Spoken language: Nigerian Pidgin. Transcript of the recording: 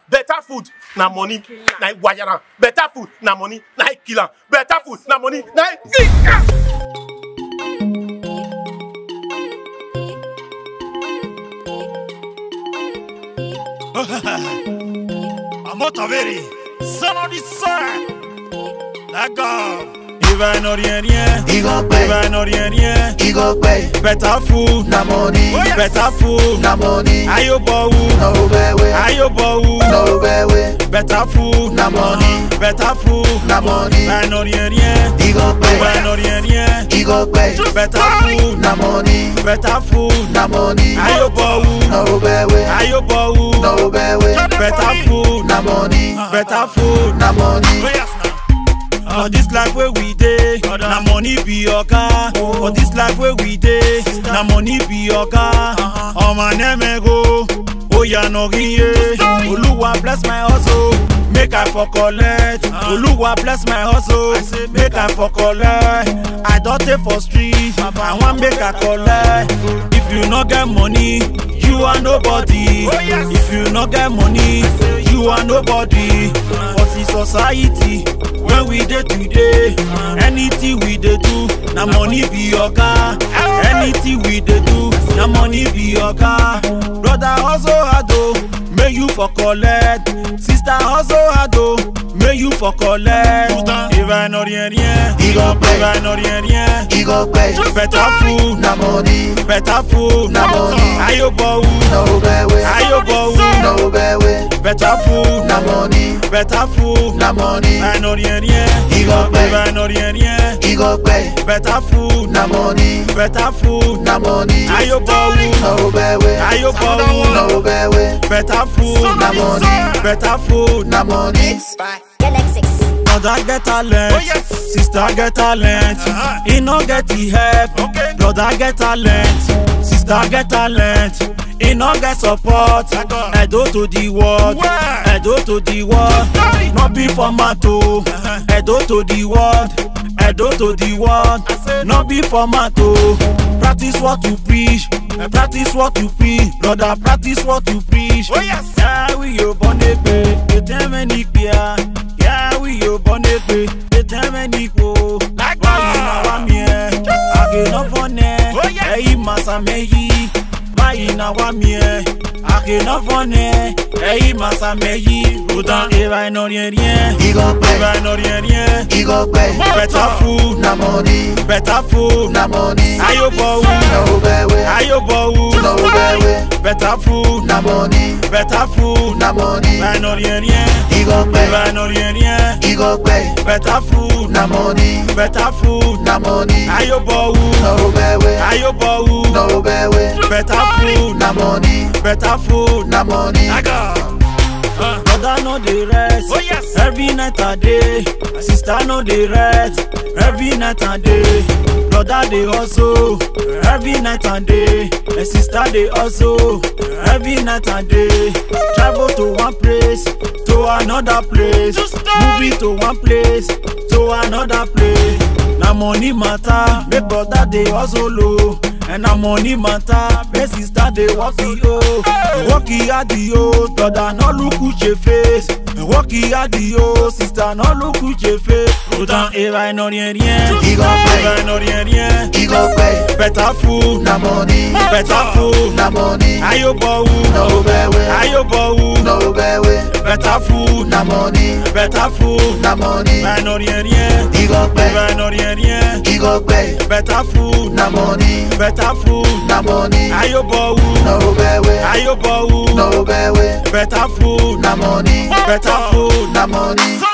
better food na money na im wire am better food na money na im kill am better food na money na im kill am. Amota veri, sono di sé. D'accord. Il va non rien rien. He go Il pay, va non rien rien. he go pay. Better food, Na money, better food. na money. Ayo bowu, No bewe, ayo bowu. no bewe. Better food, Na money, better food. na money. Va non rien rien. He go Il pay, va non rien rien. he go pay. Better food, Na money, better food. na money. Ayo bowu, No bewe, ayo bowu. no bewe. Better food, Na money, better food. na money. For this life where we dey, na money be oga. For this life where we dey, na money be oga. Ọmọ nẹ́mẹ̀gò, oya nọ̀gìyẹ. Olúwa bless my hustle, make I for collect. Olúwa bless my hustle, make I for collect. I don dey for street, I wan make I collect. If you no get money, you are nobody. If you no get money, you are nobody. For the society, when we dey today anything we dey do na money be oga anything we dey do na money be oga brother hustle hard o make you for collect sister hustle hard o make you for collect ìbá iná rien rien He go pay, ìbá iná rien rien he go pay. better food Na money, better food Na money. ayo bọ̀wù no bewe, ayo bọ̀wù no bewe. better food Na money, better food na money. ìbá iná rien rien He go ìbá pay, iná rien rien. he go pay. better food Na money, better food na money. ayo bọ̀wù No bewe, ayo bọ̀wù no bewe. better food Na money, better food. na money. by Galaxix. brother get talent sister get talent e no get the help brother get talent sister get talent e no get support edo to the world edo to the world no be format o edo to the world edo to the world no be format o practice what you preach practice what you preach brother practice what you preach. yàwí yóò bọ́ nípe ètè mẹ́ni pìà yàwí yóò bọ́ nípe ètè mẹ́ni kò báyìí náà wá mi ẹ̀ àgènà fọ́nẹ̀ ẹ̀yìn màsàmẹ́yì báyìí náà wá mi ẹ̀ àgènà fọ́nẹ̀ ẹ̀yìn màsàmẹ́yì ròdàn ìbá iná rien rien He go ìbá pay, iná rien rien he go pay. better food Na money, better food na money. ayo bọ̀wù No bewe, ayo bọ̀wù no bewe. better food Na money, better food na money. ìbá iná rien rien He go ìbá pay, iná rien rien. he go pay. better food Na money, better food na money. ayo bọ̀wù No bewe, ayo bọ̀wù no bewe. better food Na money, better food. na money. brother no dey rest Oh, yes. every night and day sister no dey rest every night and day brother dey hustle every night and day and sister dey hustle every night and day travel to one place to another place movie to one place to another place na money matter make brother dey hustle o and na money matter make sister dey work the o work e hard the o brother no look uche face work e hard the o sister no look uche face autant eva iná rien rien He go eva pay, iná rien rien he go pay. better food Na money, better food na money. ayo bọ̀wù No bewe, ayo bọ̀wù no bewe. better food Na money, better food na money. eva iná rien rien He go eva pay, iná rien rien he go pay. better food Na money, better food na money. ayo bọ̀wù No bewe, ayo bọ̀wù no bewe. better food Na money, better food. na money.